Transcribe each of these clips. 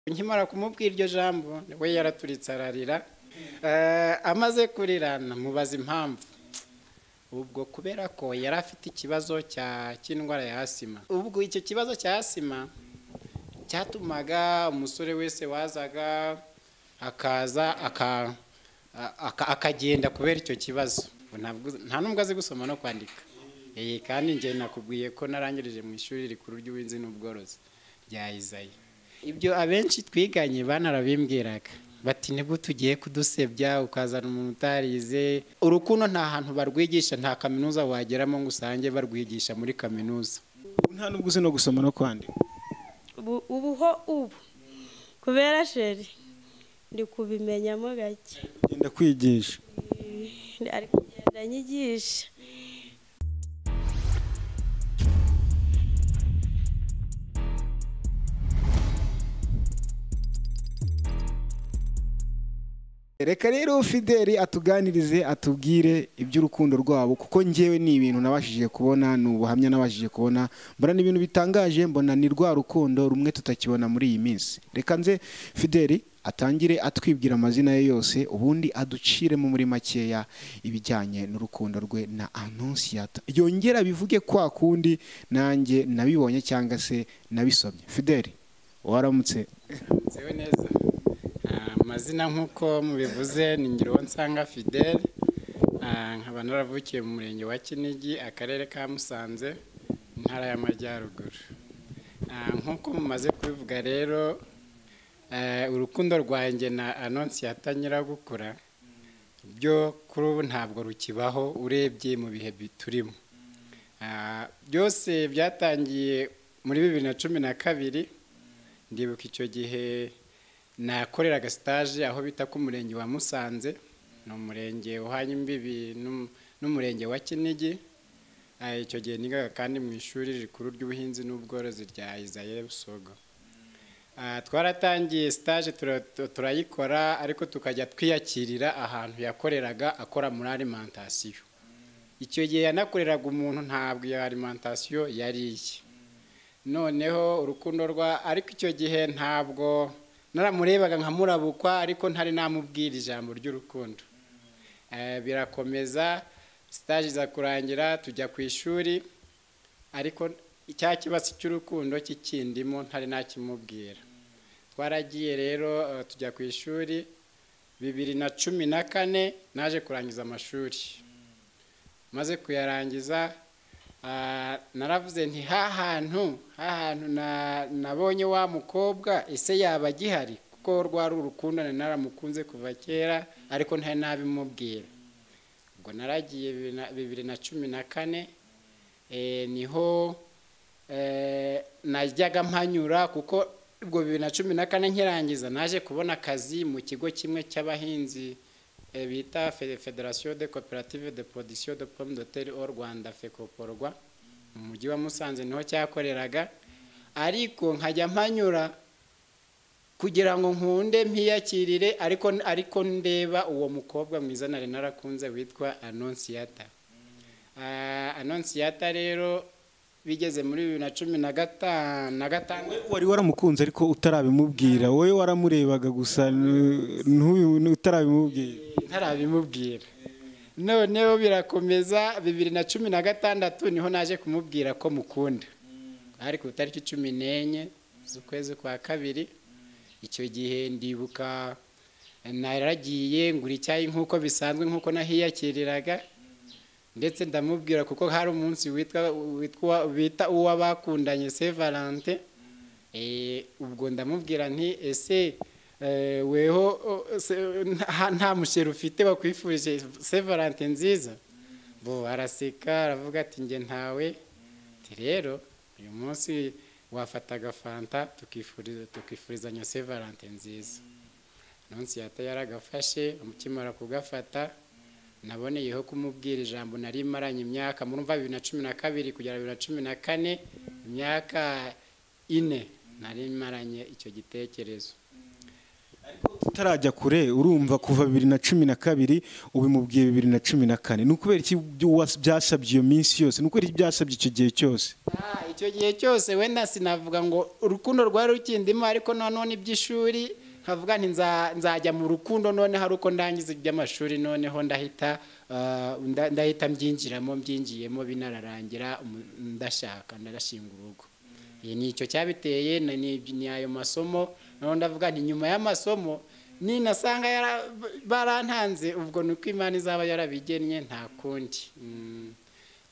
nkimara kumubwira iryo jambo we yaraturitse ararira amaze kurira namubaza impamvu ubwo kubera ko yari afite ikibazo cy'indwara ya asima ubwo icyo kibazo cya asima cyatumaga umusore wese wazaga akaza akagenda kubera icyo kibazo nta n'ubwo azi gusoma no kwandika kandi njye nakubwiye ko narangirije mu ishuri rikuru ry'ubuhinzi n'ubworozi rya izayi ibyo abenshi twiganye banarabimbwiraga bati nibwo tugiye kudusebya ukazana umuntu utarize urukundo nta hantu barwigisha nta kaminuza wageramo ngo usange barwigisha muri kaminuza nta n'ubwo uzi no gusoma no kwandika ubu ho ubu kubera sheri ndi kubimenyamo gake genda kwigisha ari kugenda nyigisha reka rero fideli atuganirize atubwire iby'urukundo rwabo kuko ngewe ni ibintu nabashije kubona ni ubuhamya nabashije kubona mbona ni ibintu bitangaje mbona ni rwa rukundo rumwe tutakibona muri iyi minsi reka nze fideli atangire atwibwira amazina ye yose ubundi aduciremo muri makeya ibijyanye n'urukundo rwe na anonsiyata yongera bivuge kwa kundi nanjye nabibonye cyangwa se nabisomye fideli waramutse nzewe neza amazina nk'uko mubivuze ni ngiro nsanga fidele nkaba naravukiye mu murenge wa kinigi akarere ka musanze intara y'amajyaruguru nk'uko mumaze kubivuga rero urukundo rwanjye na anonsiyata nyiragukura byo kuri ubu ntabwo rukibaho urebye mu bihe turimo byose byatangiye muri bibiri na cumi na kabiri ndibuka icyo gihe nakoreraga sitaje aho bita ku murenge wa musanze ni umurenge uhanye imbibi n'umurenge wa kinigi icyo gihe nigaga kandi mu ishuri rikuru ry'ubuhinzi n'ubworozi rya izaye busogo twaratangiye sitaje turayikora ariko tukajya twiyakirira ahantu yakoreraga akora muri alimantasiyo icyo gihe yanakoreraga umuntu ntabwo iyo alimantasiyo yariye noneho urukundo rwa ariko icyo gihe ntabwo naramurebaga nkamurabukwa ariko ntari namubwira ijambo ry'urukundo birakomeza sitaje iza kurangira tujya ku ishuri ariko cya kibazo cy'urukundo kikindimo ntari nakimubwira twaragiye rero tujya ku ishuri bibiri na cumi na kane naje kurangiza amashuri maze kuyarangiza naravuze nti hahantu hahantu nabonye wa mukobwa ese yaba agihari kuko rwari urukundo naramukunze kuva kera ariko ntari nabimubwira ubwo naragiye bibiri na cumi na kane niho najyaga mpanyura kuko ubwo bibiri na cumi na kane nkirangiza naje kubona akazi mu kigo kimwe cy'abahinzi bita federasiyo de koperative de podisiyo de pomme de terre au rwanda fekoporwa mu mujyi wa musanze niho cyakoreraga ariko nkajya mpanyura kugira ngo nkunde mpiyakirire ariko ariko ndeba uwo mukobwa mwiza nari narakunze witwa anonsiyata anonsiyata rero bigeze muri bibiri na cumi na gatanu na gatanu wari waramukunze ariko utarabimubwira wowe waramurebaga gusa utarabimubwira ntarabimubwira noneho birakomeza bibiri na cumi na gatandatu niho naje kumubwira ko mukunda hari ku itariki cumi n'enye z'ukwezi kwa kabiri icyo gihe ndibuka naragiye ngura icyayi nk'uko bisanzwe nk'uko nahiyakiriraga ndetse ndamubwira kuko hari umunsi bita uw'abakundanye se valante ubwo ndamubwira nti ese weho nta mushyira ufite wakwifurije sevarante nziza bo araseka aravuga ati nge ntawe rero uyu munsi wafataga fanta tukifurizanya sevarante nziza munsi yata yaragafashe ukimara kugafata naboneyeho kumubwira ijambo nari maranye imyaka murumva bibiri na cumi na kabiri kugera bibiri na cumi na kane imyaka ine nari maranye icyo gitekerezo utarajya kure urumva kuva bibiri na cumi na kabiri ubimubwiye bibiri na cumi na kane ni ukubera iki byasabye iyo minsi yose ni ukubera iki byasabye icyo gihe cyose icyo gihe cyose wenda sinavuga ngo urukundo rwari rukindimo ariko nanone iby'ishuri nkavuga nti nza- nzajya mu rukundo noneho ari uko ndangiza iby'amashuri noneho ndahita ah, nda- ndahita mbyinjiramo mbyinjiyemo binararangira umu- ndashaka ndarashinga urugo Iyi ni icyo cyabiteye ni- ni ni ayo masomo noneho ndavuga nti nyuma y'amasomo ninasanga yara- barantanze ubwo ni uko imana izaba yarabigennye nta kundi Mm.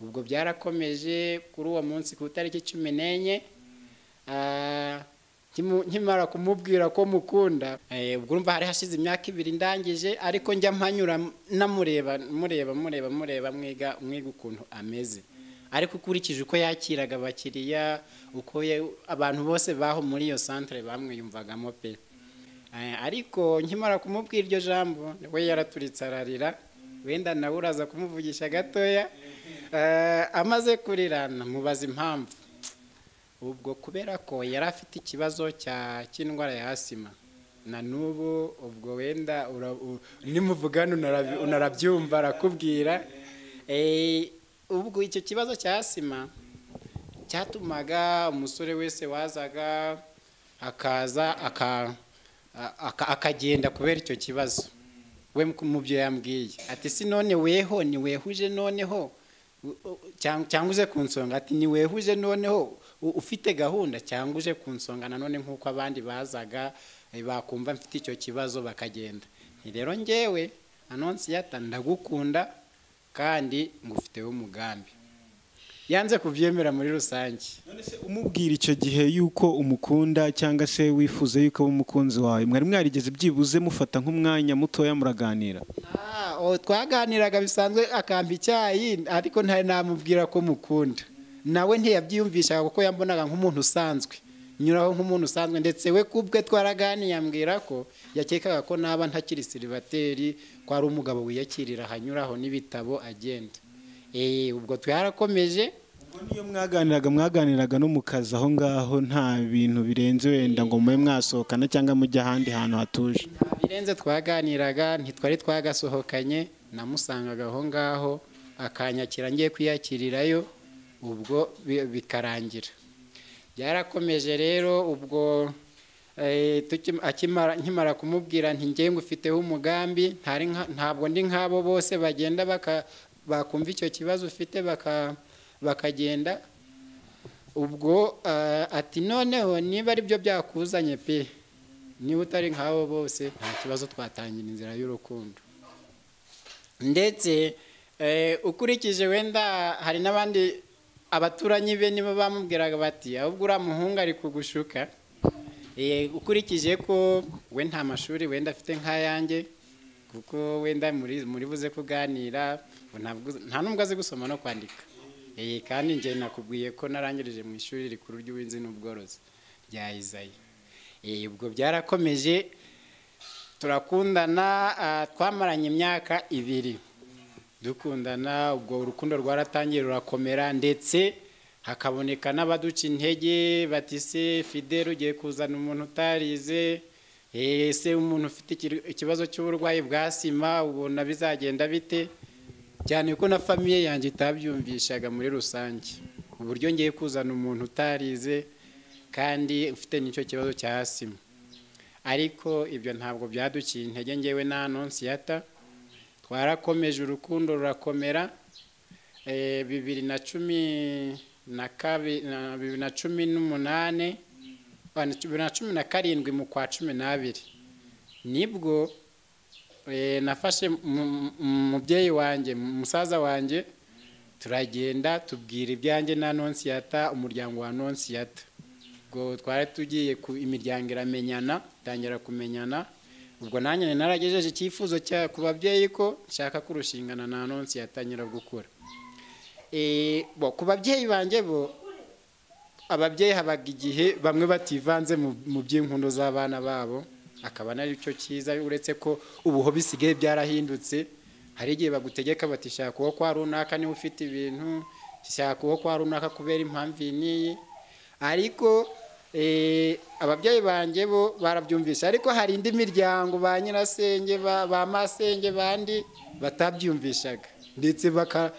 ubwo byarakomeje kuri uwo munsi ku itariki cumi n'enye ah, nkimu- nkimara kumubwira ko mukunda eh, ubwo urumva hari hashize imyaka ibiri ndangije ariko njya mpanyura namureba mureba mureba mureba mwiga mwiga ukuntu ameze ariko ukurikije uko yakiraga abakiriya uko ye- abantu bose baho muri iyo santire bamwiyumvagamo pe Eh, ariko nkimara kumubwira iryo jambo we yaraturitse ararira wenda nawe uraza kumuvugisha gatoya Eh, amaze kurira namubaza impamvu ubwo kubera ko yari afite ikibazo cya cy'indwara ya asima na n'ubu ubwo wenda ura- u- nimuvugana unarabi- unarabyumva arakubwira Eh, ubwo icyo kibazo cya asima cyatumaga umusore wese wazaga akaza aka- aka- akagenda kubera icyo kibazo we mu byo yambwiye ati si none weho ni wehuje noneho u- u- cyang- cyangwa uze ku nsonga ati ni wehuje noneho u- ufite gahunda cyangwa uje ku nsonga nanone nk'uko abandi bazaga eh, bakumva mfite icyo kibazo bakagenda Nti rero ngewe anonsiyata ndagukunda kandi ngufiteho umugambi yanze kubyemera muri rusange None se umubwira icyo gihe yuko umukunda cyangwa se wifuza yuko aba umukunzi wawe mwari mwarigeze byibuze mufata nk'umwanya mutoya muraganira Ah, oh, twaganiraga bisanzwe akampa icyayi ariko ntari namubwira ko mukunda nawe ntiyabyiyumvishaga kuko yambonaga nk'umuntu usanzwe nyuraho nk'umuntu usanzwe ndetse we kubwe twaraganiye ambwira ko yakekaga ko naba ntakiri siribateri ko ari umugabo wiyakirira ahanyuraho n'ibitabo agenda Eh, ubwo twarakomeje ubwo niyo mwaganiraga mwaganiraga no mu kazi aho ngaho nta bintu birenze wenda ngo mube mwasohokana cyangwa mujye ahandi hantu hatuje nta birenze twaganiraga ntitwari twagasohokanye namusangaga aho ngaho akanyakira ngiye kwiyakirirayo ubwo bi- bikarangira byarakomeje rero ubwo eh, tuki- akimara- nkimara kumubwira nti ngewe ngufiteho umugambi ntari nka- ntabwo ndi nk'abo bose bagenda baka- bakumva icyo kibazo ufite baka- bakagenda ubwo eh, ati noneho niba ari byo byakuzanye pe niba utari nk'abo bose nta kibazo twatangira inzira y'urukundo ndetse eh, ukurikije wenda hari n'abandi abaturanyi be nibo bamubwiraga bati ahubwo uriya muhungu ari kugushuka Eh, ukurikije ko we nta mashuri wenda afite nk'ayanjye kuko wenda muri muri buze kuganira ngo ntabwo- nta n'ubwo azi gusoma no kwandika Eh, kandi njye nakubwiye ko narangirije mu ishuri rikuru ry'ubuhinzi n'ubworozi rya izayi Eh, ubwo byarakomeje turakundana ah, twamaranye imyaka ibiri dukundana ubwo urukundo rwaratangiye rurakomera ndetse hakaboneka n'abaduca intege bati se fidele ugiye kuzana umuntu utarize eh, se umuntu ufite ikir- ikibazo cy'uburwayi bwa sima ubona bizagenda bite cyane ko na famiye yanjye itabyumvishaga muri rusange uburyo ngiye kuzana umuntu utarize kandi ufite n'icyo kibazo cya sima ariko ibyo ntabwo byaduciye intege ngewe na anonsiyata twarakomeje urukundo rurakomera Eh, bibiri na cumi na kabi- na- bibiri na cumi n'umunane ah, na- bibiri na cumi na karindwi mu kwa cumi n'abiri nibwo eh, nafashe mu- mu- umubyeyi wanjye umusaza wanjye turagenda tubwira ibyanjye na nonsiyata umuryango wa nonsiyata ubwo twari tugiye ku imiryango iramenyana itangira kumenyana ubwo nanjye nari naragejeje icyifuzo cya ku babyeyi ko nshaka kurushingana na nonsi yatangira gukura Eh, bo ku babyeyi banjye bo ababyeyi habaga igihe bamwe bativanze mu mu by'inkundo z'abana babo akaba cyo cyiza uretse ko ubuho bisigaye byarahindutse hari igihe bagutegeka bati shaka uwo kwa runaka niba ufite ibintu shaka uwo kwa runaka kubera impamvu iyi n'iyi ariko eh, ababyeyi banjye bo barabyumvise ariko hari indi miryango ba nyirasenge ba ba masenge bandi batabyumvishaga ndetse baka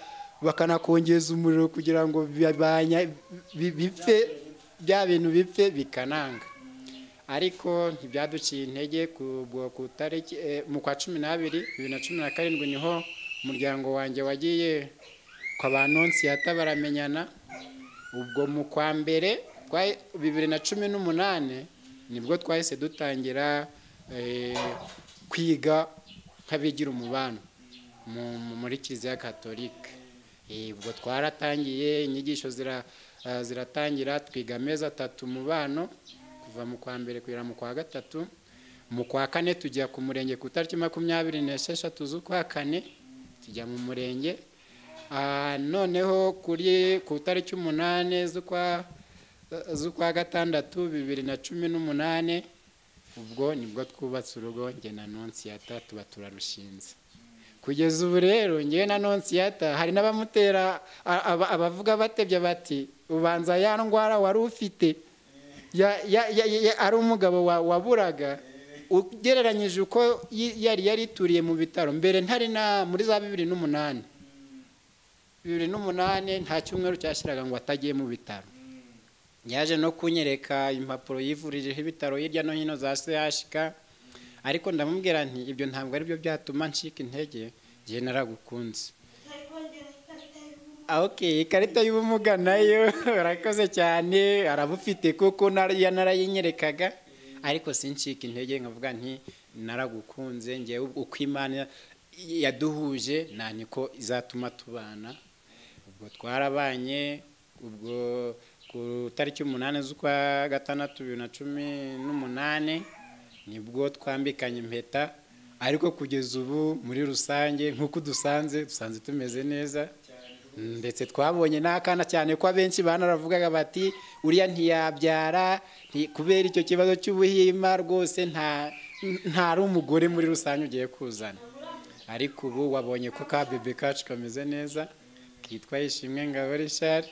bakanakongeza umuriro kugira ngo bibanya- bi- bipfe bya bintu bipfe bikananga ariko ntibyaduciye intege ku bwo- ku tariki eh, mu kwa cumi n'abiri bibiri na cumi na karindwi niho umuryango wanjye wagiye kwa ba nonsiyata baramenyana ubwo mu kwa mbere twa- bibiri na cumi n'umunani nibwo twahise dutangira eh, kwiga nk'abigira umubano mu- mu- muri kiliziya katolika Eh, ubwo twaratangiye inyigisho zira- eh, ziratangira twiga amezi atatu umubano kuva mu kwa mbere kugera mu kwa gatatu mu kwa kane tujya ku murenge ku itariki makumyabiri n'esheshatu z'ukwa kane tujya mu murenge Ah, noneho kuri ku itariki umunani z'ukwa z'ukwa gatandatu bibiri na cumi n'umunani ubwo nibwo twubatse urugo njye na nonsiyata tuba turarushinze kugeza ubu rero ngewe na nonsiyata hari n'abamutera a- aba- abavuga batebya bati ubanza ya ndwara wari ufite ya- ya- ya- ya- ari umugabo wa- waburaga ugereranyije uko yi- yari yari ituriye mu bitaro mbere ntari na muri za bibiri n'umunani bibiri n'umunani nta cyumweru cyashyiraga ngo atagiye mu bitaro yaje no kunyereka impapuro yivurijeho ibitaro hirya no hino za CHK ariko ndamubwira nti ibyo ntabwo ari byo byatuma ncika intege njye naragukunze Ah, okay ikarita y'ubumuga nayo arakoze cyane arabufite kuko nar- ya- narayinyerekaga ariko sincika intege nkavuga nti naragukunze ngewe uko imana yaduhuje nta niko izatuma tubana ubwo twarabanye ubwo ku tariki umunani z'ukwa gatandatu bibiri na cumi n'umunani nibwo twambikanye impeta ariko kugeza ubu muri rusange nk'uko dusanze dusanze tumeze neza ndetse twabonye n'akana cyane ko abenshi banaravugaga bati uriya ntiyabyara nti- kubera icyo kibazo cy'ubuhima rwose nta ntari umugore muri rusange ugiye kuzana ariko ubu wabonye ko ka bebe kacu kameze neza kitwa ishimwe ngabo Richard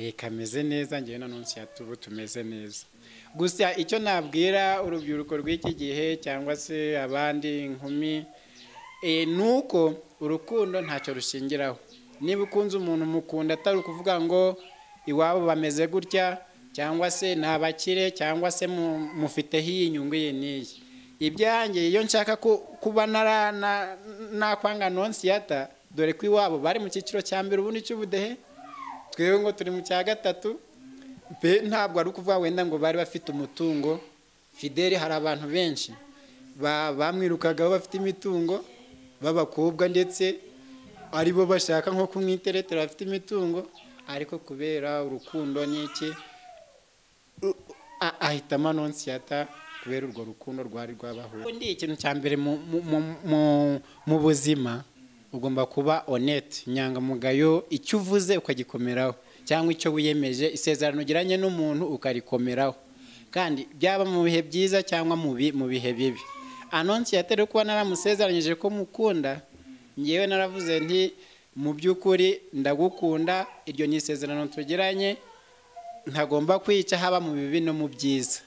eh, kameze neza ngewe na nonsiyata ubu tumeze neza gusa icyo nabwira urubyiruko rw'iki gihe cyangwa se abandi inkumi eh, ni uko urukundo ntacyo rushingiraho niba ukunze umuntu mukunda atari ukuvuga ngo iwabo bameze gutya cyangwa se ni abakire cyangwa se mu- mufiteho iyi nyungu iyi n'iyi ibyanjye iyo nshaka ku- kuba nara- na- nakwanga nonsiyata dore ko iwabo bari mu cyiciro cya mbere ubundi cy'ubudehe twebwe ngo turi mu cya gatatu mbe ntabwo ari ukuvuga wenda ngo bari bafite umutungo fideli hari abantu benshi ba- bamwirukagaho bafite imitungo b'abakobwa ndetse ari bo bashaka nko kumwiteretera bafite imitungo ariko kubera urukundo n'iki a- ahitamo anonsiyata kubera urwo rukundo rwari rwabahuye ubundi ikintu cya mbere mu- mu- mu- mu- mu buzima ugomba kuba honete inyangamugayo icyo uvuze ukagikomeraho cyangwa icyo wiyemeje isezerano ugiranye n'umuntu ukarikomeraho kandi byaba mu bihe byiza cyangwa mu bi- mu bihe bibi anonsiyata rero kuba naramusezeranyije ko mukunda ngewe naravuze nti mu by'ukuri ndagukunda iryo ni isezerano tugiranye ntagomba kwica haba mu bibi no mu byiza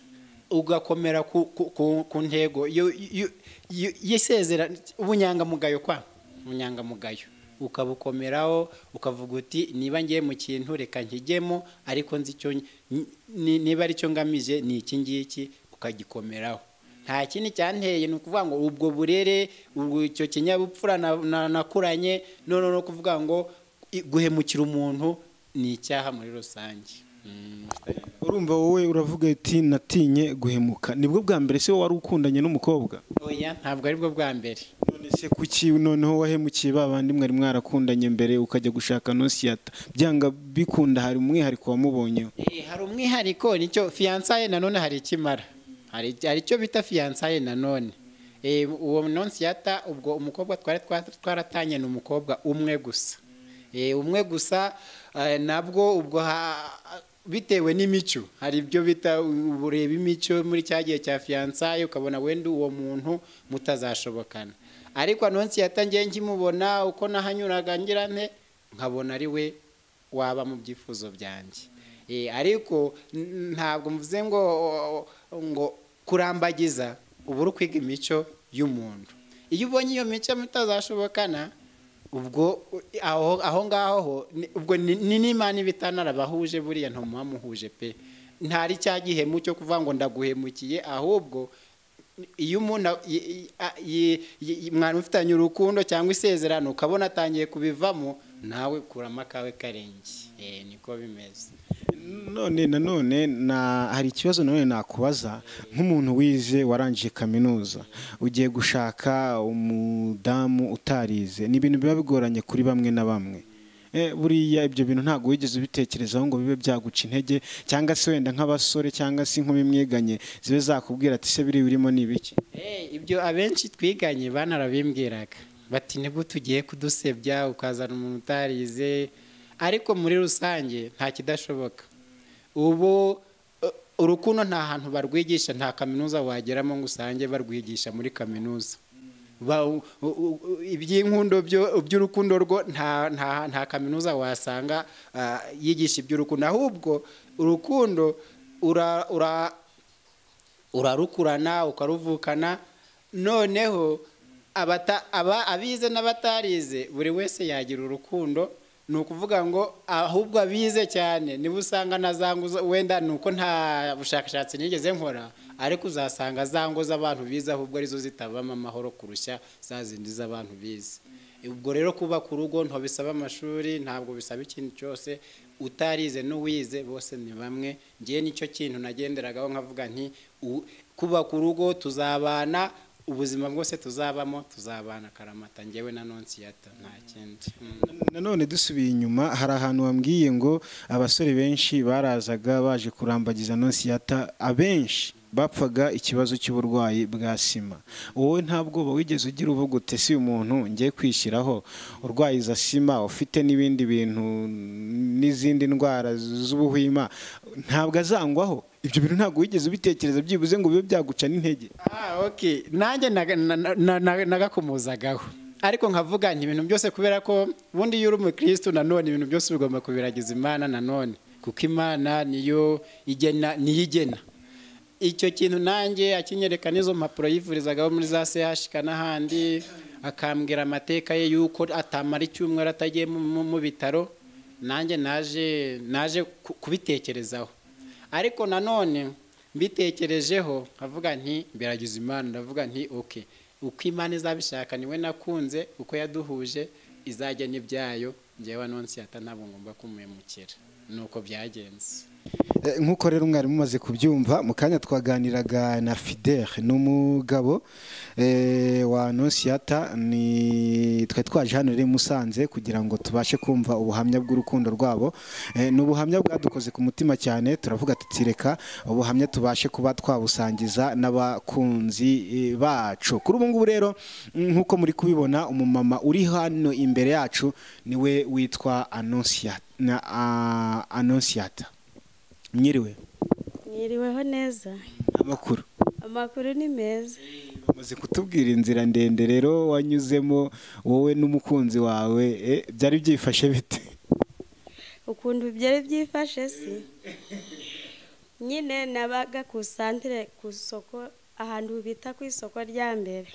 ugakomera ku, ku, ku, ku ntego yo- yo- yo- y'isezera ubunyangamugayo kwa ubunyangamugayo ukabukomeraho ukavuga uti niba ngiye mu kintu reka nkigemo ariko nzi icyo ny- ni- niba ari cyo ngamije ni iki ngiki ukagikomeraho nta kindi cyanteye ni ukuvuga ngo ubwo burere ubwo icyo kinyabupfura na- na- nakuranye none no kuvuga ngo i- guhemukira umuntu ni icyaha muri rusange Mm. urumva wowe uravuga uti natinye guhemuka nibwo bwa mbere se wowe wari ukundanye n'umukobwa oya ntabwo aribwo bwa mbere none se kuki noneho wahemukiye ba bandi mwari mwarakundanye mbere ukajya gushaka nonsiyata byanga bikunda hari umwihariko wamubonyeho Eh, hari umwihariko nicyo fiyansaye nanone hari ikimara hari hari icyo bita fiyansaye nanone Eh, uwo nonsiyata ubwo umukobwa twari twa- twaratanye ni umukobwa umwe gusa Eh, umwe gusa eh, nabwo ubwo ha- bitewe n'imico hari ibyo bita u- ureba imico muri cya gihe cya fiyansaye ukabona wenda uwo muntu mutazashobokana ariko anonsiyata ngiye nkimubona uko nahanyuraga ngira nte nkabona ari we waba mu byifuzo byanjye Eh, ariko n- ntabwo mvuze ngo ngo kurambagiza uba uri kwiga imico y'umuntu iyo ubonye iyo mico mutazashobokana ubwo aho aho ngaho ho ni- ubwo ni ni n'imana iba itanarabahuje buriya ntumuhamuhuje pe ntari cya gihemu cyo kuvuga ngo ndaguhemukiye ahubwo iyo umuntu a- i- i- a- i- i- i- mwana ufitanye urukundo cyangwa isezerano ukabona atangiye kubivamo nawe kuramo akawe karenge Eh, niko bimeze none nanone na hari ikibazo nanone nakubaza nk'umuntu wize warangije kaminuza ugiye gushaka umudamu utarize ni ibintu biba bigoranye kuri bamwe na bamwe Eh, buriya ibyo bintu ntabwo wigeze ubitekerezaho ngo bibe byaguca intege cyangwa se wenda nk'abasore cyangwa se inkumi mwiganye zibe zakubwira ati se biriya urimo ni ibiki Eh, ibyo abenshi twiganye banarabimbwiraga bati nibwo tugiye kudusebya ukazana umuntu utarize ariko muri rusange nta kidashoboka ubu eh, urukundo nta hantu barwigisha nta kaminuza wageramo ngo usange barwigisha muri kaminuza Ba- u- u- u- iby'inkundo byo- by'urukundo rwo nta nta- nta kaminuza wasanga ah, yigisha iby'urukundo ahubwo urukundo ura- ura urarukurana ukaruvukana noneho abata- aba- abize n'abatarize buri wese yagira urukundo ni ukuvuga ngo ahubwo abize cyane niba usanga na za ngo zo- wenda ni uko nta bushakashatsi nigeze nkora ariko uzasanga za ngo z'abantu bize ahubwo arizo zitabamo amahoro kurusha za zindi z'abantu bize ubwo rero kubaka urugo nto bisaba amashuri ntabwo bisaba ikintu cyose utarize n'uwize bose ni bamwe ngewe nicyo kintu nagenderagaho nkavuga nti u- kubaka urugo tuzabana ubuzima bwose tuzabamo tuzabana karamata ngewe na nonsiyata nta kindi Mm. nanone dusubiye inyuma hari ahantu wambwiye ngo abasore benshi barazaga baje kurambagiza nonsiyata abenshi bapfaga ikibazo cy'uburwayi bwa sima wowe nta bwoba wigeze ugira uvuga uti si umuntu ngiye kwishyiraho urwaye iza sima ufite n'ibindi bintu n'izindi ndwara z'ubuhwima ntabwo azangwaho ibyo bintu ntabwo wigeze ubitekereza byibuze ngo bibe byaguca n'intege Ah, okay. nanjye naga- na- na- na- nagakomozagaho ariko nkavuga nti ibintu byose kubera ko ubundi iyo uri umukirisitu nanone ibintu byose bigomba kubiragiza imana nanone kuko imana niyo igena niyo igena icyo kintu nanjye akinyereka n'izo mpapuro yivurizagaho muri za sehashika n'ahandi akambwira amateka ye y'uko atamara icyumweru atagiye mu- mu- mu bitaro nanjye naje naje ku- kubitekerezaho ariko nanone mbitekerejeho nkavuga nti mbiragiza imana ndavuga nti oke uko imana izabishaka niwe nakunze uko yaduhuje izajya n'ibyayo ngewe anonsiyata ntabwo ngomba kumuhemukira ni uko byagenze Eh, nk'uko rero umwarimu umaze kubyumva mu kanya twaganiraga na fidele ni umugabo eh, wa nonsiyata ni twari twaje hano rero i musanze kugira ngo tubashe kumva ubuhamya bw'urukundo rwabo Eh, ni ubuhamya bwadukoze ku mutima cyane turavuga tutireka ubuhamya tubashe kuba twabusangiza n'abakunzi eh, bacu kuri ubu ngubu rero mm, nk'uko muri kubibona umumama uri hano imbere yacu niwe witwa Annonciata- na, ah, anonsiyata mwiriwe mwiriweho neza amakuru amakuru ni meza bamaze kutubwira inzira ndende rero wanyuzemo wowe n'umukunzi wawe eh, byari byifashe bite ukuntu byari byifashe si nyine nabaga ku santire ku isoko ahantu bita ku isoko rya mbere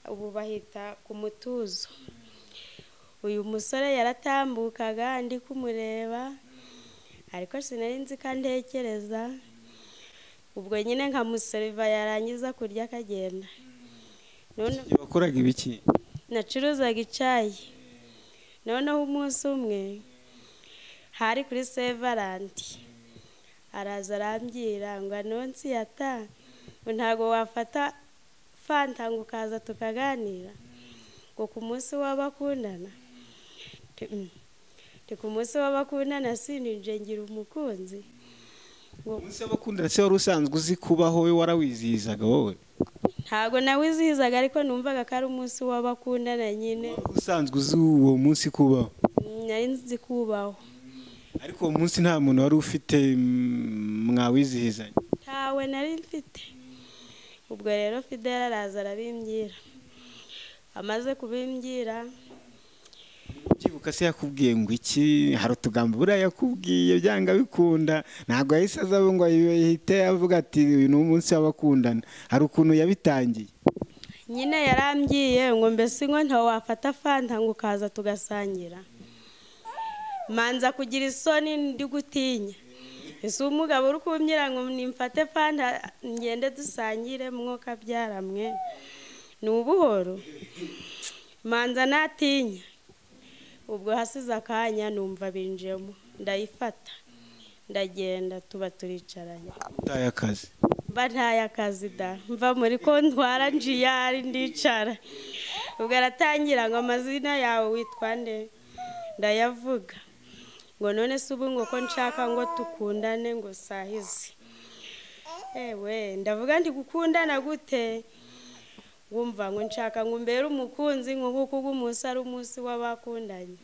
ubu bahita ku mutuzo uyu musore yaratambukaga ndi kumureba ariko sinari nzi ko antekereza ubwo nyine nkamuseriva yarangiza kurya akagenda none Igihe wakoraga ibiki nacuruzaga icyayi noneho umunsi umwe hari kuri sevarandi araza arambwira ngo anonsi yata ntabwo wafata fanta ngo ukaza tukaganira ngo ku munsi w'abakundana Nti, "Mm, nti ku munsi w'abakundana sininje ngira umukunzi ngo umunsi w'abakundana se wari usanzwe uzi kubaho we warawizihizaga wowe ntabwo nawizihizaga ariko numvaga ko ari umunsi w'abakundana nyine Wari usanzwe uzi uwo munsi kubaho Mm, nari nzi kubaho ariko uwo munsi nta muntu wari ufite mm, mwawizihizanye ntawe nari mfite ubwo rero fidela araza arabimbwira amaze kubimbwira ubyibuka se yakubwiye ngo iki hari utugambo buriya yakubwiye byanga bikunda ntabwo yahise aza ngo ahite avuga ati uyu ni umunsi w'abakundana hari ukuntu yabitangiye nyine yarambwiye ngo mbese inko ntawafata fanta ngo ukaza tugasangira manza kugira isoni ndi gutinya ese umugabo uri kumbyira ngo nimfate fanta ngende dusangire mwuka byaramwe ni ubuhoro manza natinya ubwo hasize akanya numva binjiyemo ndayifata ndagenda tuba turicaranye utaye akazi mba ntaye akazi da mva muri kontwara njiyari ndicara ubwo aratangira ngo amazina yawe witwa nde ndayavuga ngo none se ubu ngo ko nshaka ngo tukundane ngo sahizi ewe ndavuga nti gukundana gute wumva ngo nshaka ngo umbere umukunzi ngo kuko ubu umunsi ari umunsi w'abakundanye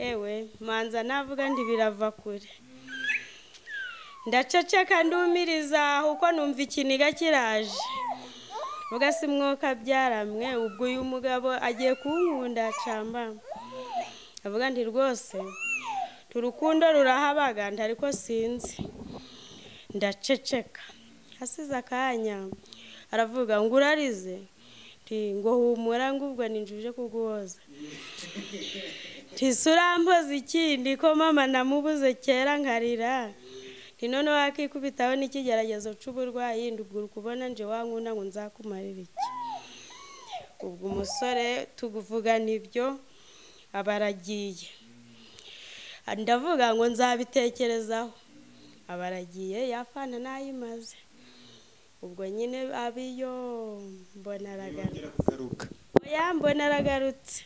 ewe manza navuga nti birava kure ndaceceka ndumiriza kuko numva ikiniga kiraje vuga si mwuka byaramwe ubwo uyu mugabo agiye kunkunda camba avuga nti rwose turukundo rurahabaganda ariko sinzi ndaceceka hasize akanya aravuga ngo urarize nti ngo humura ngo ubwo ninjuje kuguhoza ntisurampoze ikindi ko mama namubuze kera nkarira nti none wakikubitaho n'ikigeragezo cy'uburwayi ndubwo uri kubona nje wankunda ngo nzakumarire iki ubwo umusore tuvugana ibyo aba aragiye ndavuga ngo nzabitekerezaho aba aragiye yafana nayimaze ubwo nyine abiyo mbona aragarutse kugaruka oya mbona aragarutse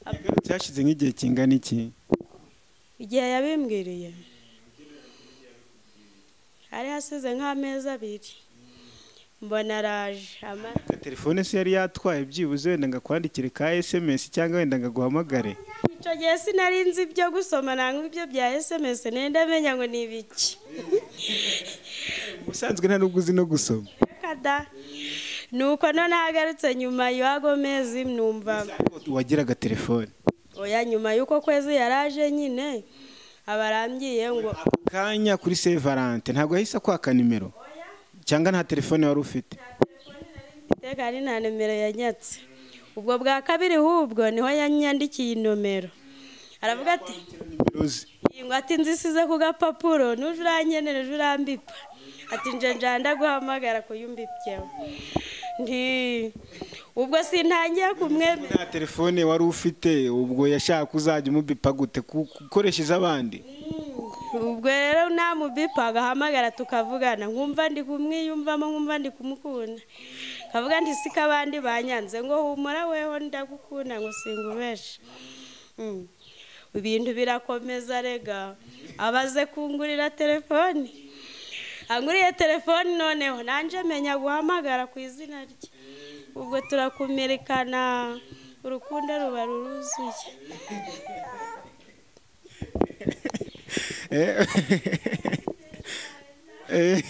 yagarutse hashize nk'igihe kingana iki igihe yabimbwiriye hari hasize nk'amezi abiri mbona araje ama- Ka telefone se yari yatwaye byibuze wenda ngo akwandikire ka sms cyangwa wenda ngo aguhamagare icyo gihe sinari nzi ibyo gusoma nangwa ibyo bya sms nenda menya ngo ni ibiki ubusanzwe nta n'ubwo uzi no gusoma Reka da nuko none ahagarutse nyuma y'ago mezi numva wagiraga telefone oya nyuma y'uko kwezi yaraje nyine aba arambwiye ngo kanya kuri se valante ntabwo yahise akwaka nimero cyangwa nta telefone wari ufite iteka ari nta nimero yanyatse ubwo bwa kabiri hubwo niho yanyandikiye inomero aravuga ati nimero ze ngo ati nzisize ku gapapuro nuje urankenera uje urambipa ati nje njanda guhamagara kuyumbipyeho nti ubwo sintangiye kumwemera nta telefone wari ufite ubwo yashaka uzajya umubipa gute Ku- gukoresha iz'abandi ubwo rero namubipa agahamagara tukavugana nkumva ndi kumwiyumvamo nkumva ndi kumukunda kavuga nti si kabandi banyanze ngo humura weho ndagukunda ngo singubeshe Mm. ibintu birakomeza rega abaze kungurira telefoni anguriye telefoni noneho nanjye menya guhamagara ku izina rye ubwo turakumirikana urukundo ruba ruruzuye Eh. Eh.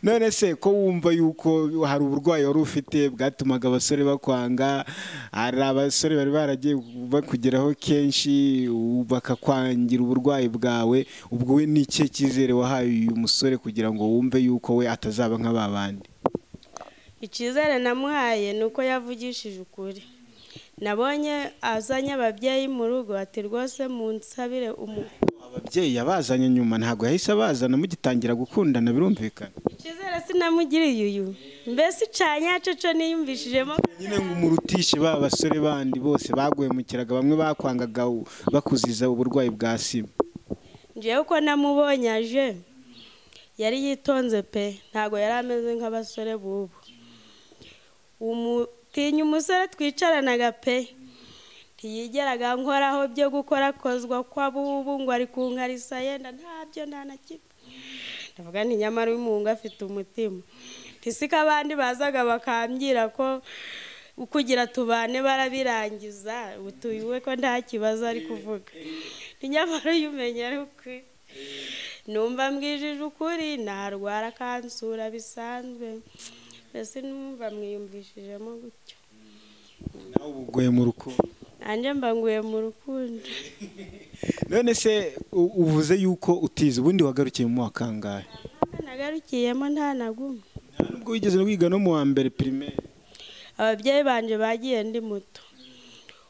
none se ko wumva yuko hari uburwayi wari ufite bwatumaga abasore bakwanga hari abasore bari baragiye bakugeraho kenshi u- bakakwangira uburwayi bwawe ubwo we ni ikihe cyizere wahaye uyu musore kugira ngo wumve yuko we atazaba nka ba bandi icyizere namuhaye ni uko yavugishije ukuri nabonye azanye ababyeyi mu rugo ati rwose munsabire umu ababyeyi yabazanye nyuma ntabwo yahise abazana mugitangira gukundana birumvikana icyizere sinamugiriye uyu mbese icanyaceco niyumvishijemo nyine ngo umurutishe ba basore bandi bose baguhemukiraga bamwe bakwangaga u- bakuziza uburwayi bwa sima ngewe uko namubonye aje yari yitonze pe ntabwo yari ameze nk'abasore b'ubu umutinya umusore twicaranaga pe ntiyigeraga nkoraho byo gukora akozwa kw'abubu ngo ari kunkarisa yenda ntabyo nta na kimwe ndavuga nti nyamara uy'umuhungu afite umutima ntisiko abandi bazaga bakambwira ko kugira tubane barabirangiza utuye we ko nta kibazo ari kuvuga Nti nyamara uyu umenya ari ukwe numva mbwijije ukuri narwara akansura bisanzwe mbese numva mwiyumvishijemo gutyo nawe ubugoye mu rukundo nanjye mba nguye mu rukundo none se u- uvuze yuko utize ubundi wagarukiye mu wakangahe nagarukiyemo nta na gumwe nta nubwo wigeze wiga no mu wa mbere pirimeri ababyeyi banjye bagiye ndi muto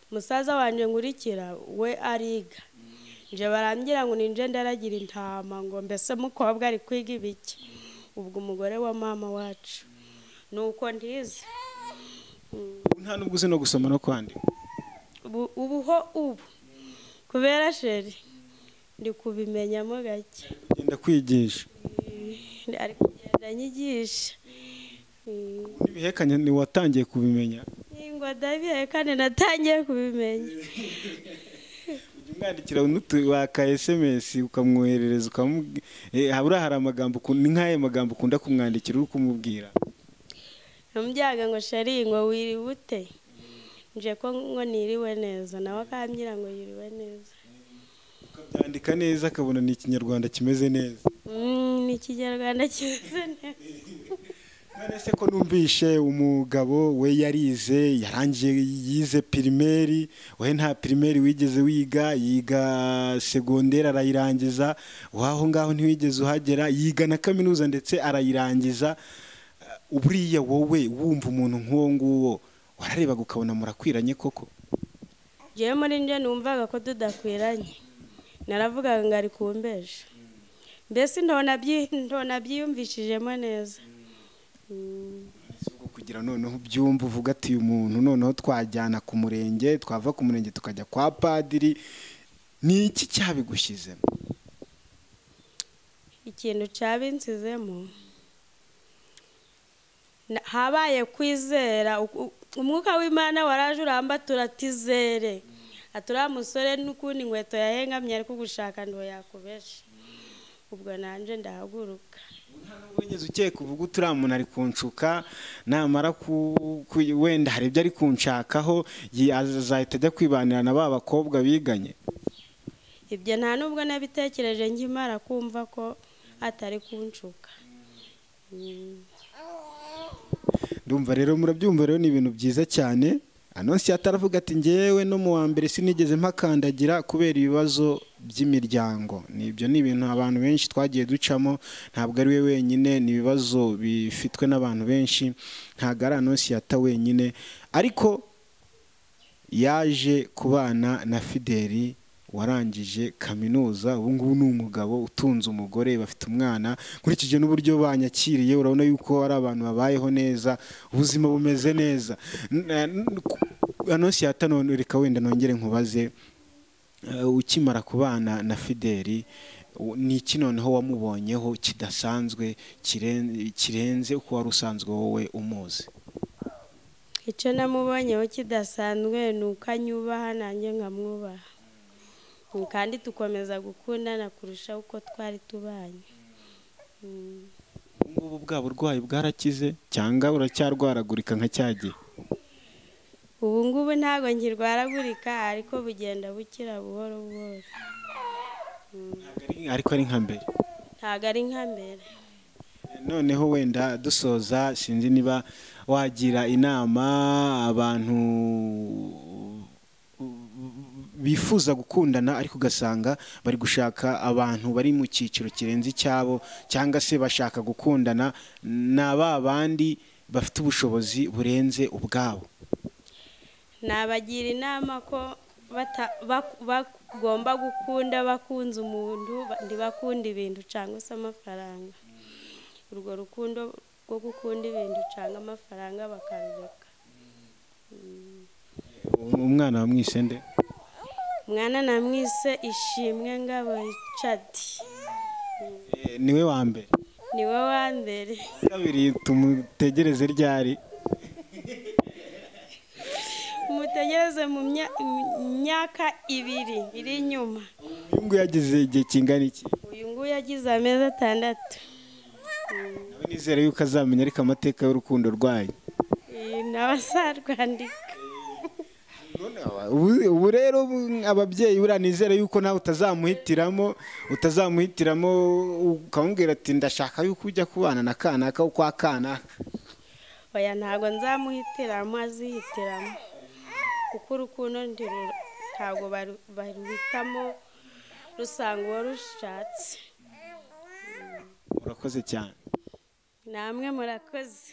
umusaza wanjye nkurikira we ariga nje barangira ngo ninje ndaragira intama ngo mbese mukobwa ari kwiga ibiki ubwo umugore wa mama wacu nuko ndize nta nubwo uzi no gusoma no kwandika ubu ubuho ubu kubera sheri ndi kubimenyamo gake ugenda kwigisha ari kugenda nyigisha Mm. n'ibihekanye ni watangiye kubimenya Ngo ndabihaye kandi natangiye kubimenya ujya umwandikira n'utu- waka esemesi ukamwoherereza ukamubwira habura hari amagambo ukun- ni nk'ayo magambo ukunda kumwandikira uri kumubwira namubyaga ngo shari ngo wiriwe ute nje ko ngo niriwe neza nawe akambwira ngo yiriwe neza ukabyandika neza akabona ni ikinyarwanda kimeze neza Mm, ni ikinyarwanda kimeze neza none se ko numvishe umugabo we yarize yarangiye yize pirimeri we nta pirimeri wigeze wiga yiga segonderi arayirangiza waho ngaho ntiwigeze uhagera yiga na kaminuza ndetse arayirangiza Uh, buriya wowe wumva umuntu nk'uwo nguwo wararebaga ukabona murakwiranye koko ngewe muri nje numvaga ko tudakwiranye naravugaga ngo ari kumbeje mbese ntona byi- ntona byiyumvishijemo neza Mm. Si ubwo kugira noneho ubyumva uvuga ati uyu muntu noneho twajyana ku murenge twava ku murenge tukajya kwa padiri ni iki cyabigushyizemo ikintu cabinsizemo Na- habaye kwizera U- u- umwuka w'imana waraje urambatura ati zere aturiya musore n'ukundi inkweto yahengamye ariko ugushaka ndo yakubesha ubwo nanje ndahaguruka wigeze ukeka uvuga uti uriya muntu ari kunshuka namara ku- ku- wenda hari ibyo ari kunshakaho yi- azahita ajya kwibanira na ba bakobwa biganye ibyo nta nubwo nabitekereje nkimara kumva ko atari kunshuka Mm. ndumva rero murabyumva rero ni ibintu byiza cyane anonsi ataravuga ati ngewe no mu wa mbere sinigeze mpakandagira kubera ibibazo by'imiryango Ni- ibyo ni ibintu abantu benshi twagiye ducamo ntabwo ari we wenyine ni ibibazo bifitwe n'abantu benshi ntabwo ari anonsi yata wenyine ariko yaje kubana na fideli warangije kaminuza ubu ngubu ni umugabo utunze umugore bafite umwana nkurikije n'uburyo banyakiriye urabona yuko ari abantu babayeho neza ubuzima bumeze neza anonsi yata none reka wenda nongere nkubaze eh, ukimara kubana na fideli u- ni iki noneho wamubonyeho kidasanzwe kiren- kirenze uko wari usanzwe wowe umuzi icyo namubonyeho kidasanzwe ni uko anyubaha nanjye nkamwubaha Mm, kandi tukomeza gukundana kurusha uko twari tubanye Mm, ubu ngubu bwa burwayi bwarakize cyangwa uracyarwaragurika nka cya gihe ubu ngubu ntabwo nkirwaragurika ariko bugenda bukira buhoro buhoro Ntabwo ari- ariko ari nka mbere ntabwo ari nka mbere noneho wenda dusoza sinzi niba wagira inama abantu bifuza gukundana ariko ugasanga bari gushaka abantu bari mu cyiciro kirenze icyabo cyangwa se bashaka gukundana ni ba bandi bafite ubushobozi burenze ubwabo nabagira inama ko bata- bak- bagomba gukunda bakunze umuntu ba- ntibakunda ibintu cyangwa se amafaranga urwo rukundo rwo gukunda ibintu cyangwa amafaranga bakarureka umwana wa mwisende mwana namwise ishimwe ngabo richard Eh, niwe wa mbere niwe wa mbere kabiri tumutegereze ryari mutegereze mu mya- mu myaka ibiri iri inyuma uyungu yagize igihe kingana iki uyu nguyu yagize amezi atandatu nawe nizere yuko azamenya ariko amateka y'urukundo rwanyu Eh, nawe azarwandika Ubu- ubu rero bu- ababyeyi buriya nizere yuko nawe utazamuhitiramo utazamuhitiramo ukamubwira ati ndashaka yuko ujya kubana na kanaka kwa kanaka oya ntabwo nzamuhitiramo azihitiramo kuko urukundo ntirura ntabwo baru- baruhitamo rusanga uwo rushatse urakoze cyane namwe murakoze